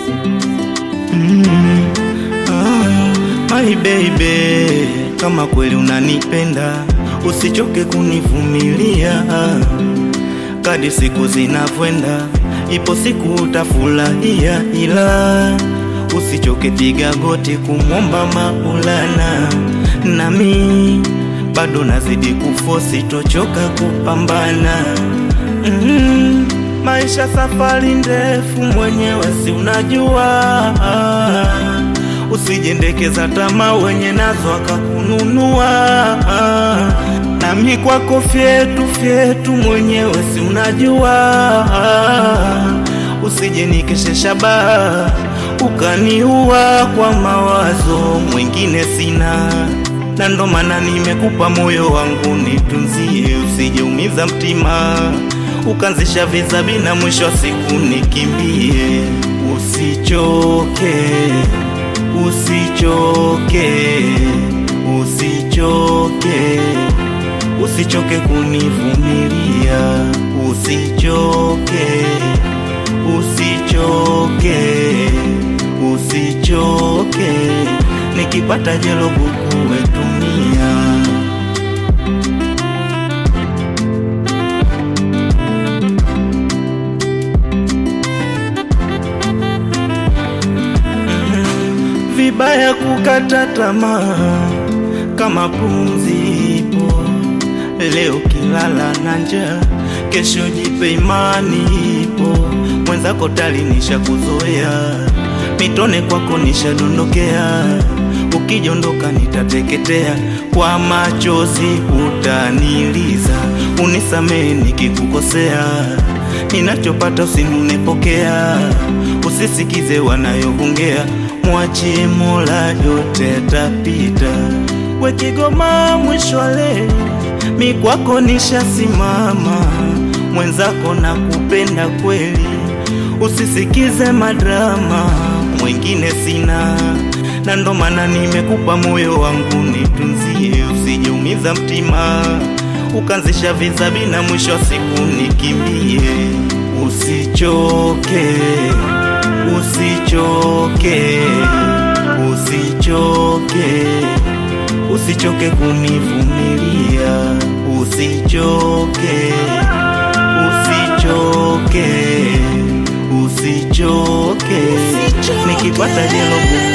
Mm, ah, my baby, kama kweli unanipenda usichoke kunivumilia kadi siku zinavyoenda, ipo siku utafurahia, ila usichoke, piga goti kumwomba Maulana, nami bado nazidi kufosi, tochoka kupambana mm, maisha safari ndefu, mwenyewe si unajua usijendekeza tamaa, wenye nazo akakununua. Nami kwako fyetu fyetu, mwenyewe si unajua. Usije nikeshesha baa ukaniua kwa mawazo, mwingine sina, na ndo maana nimekupa moyo wangu nitunzie, usijeumiza mtima ukanzisha vizabi na mwisho wa siku nikimbie. Usichoke, usichoke, usichoke, usichoke kunivumilia, usichoke, usichoke, usichoke, nikipata jelo buku wetumia vibaya kukata tamaa kama pumzi ipo leo, kilala na njaa, kesho jipe imani ipo. Mwenzako tali nisha kuzoea, mitone kwako nishadondokea, ukijondoka nitateketea, kwa machozi utaniliza, unisamehe nikikukosea, ninachopata usinunepokea, usisikize wanayongea Mwachie Mola, yote tapita. We Kigoma, mwisho wa leli, mi kwako nishasimama, mwenzako na kupenda kweli, usisikize madrama, mwingine sina, na ndo maana nimekupa moyo wangu nitunzie, usijeumiza mtima ukanzisha vizabi na mwisho wa siku nikimbie. Usichoke, usichoke, usichoke, usichoke kunivumilia, usichoke, usichoke, usichoke, nikipata jelo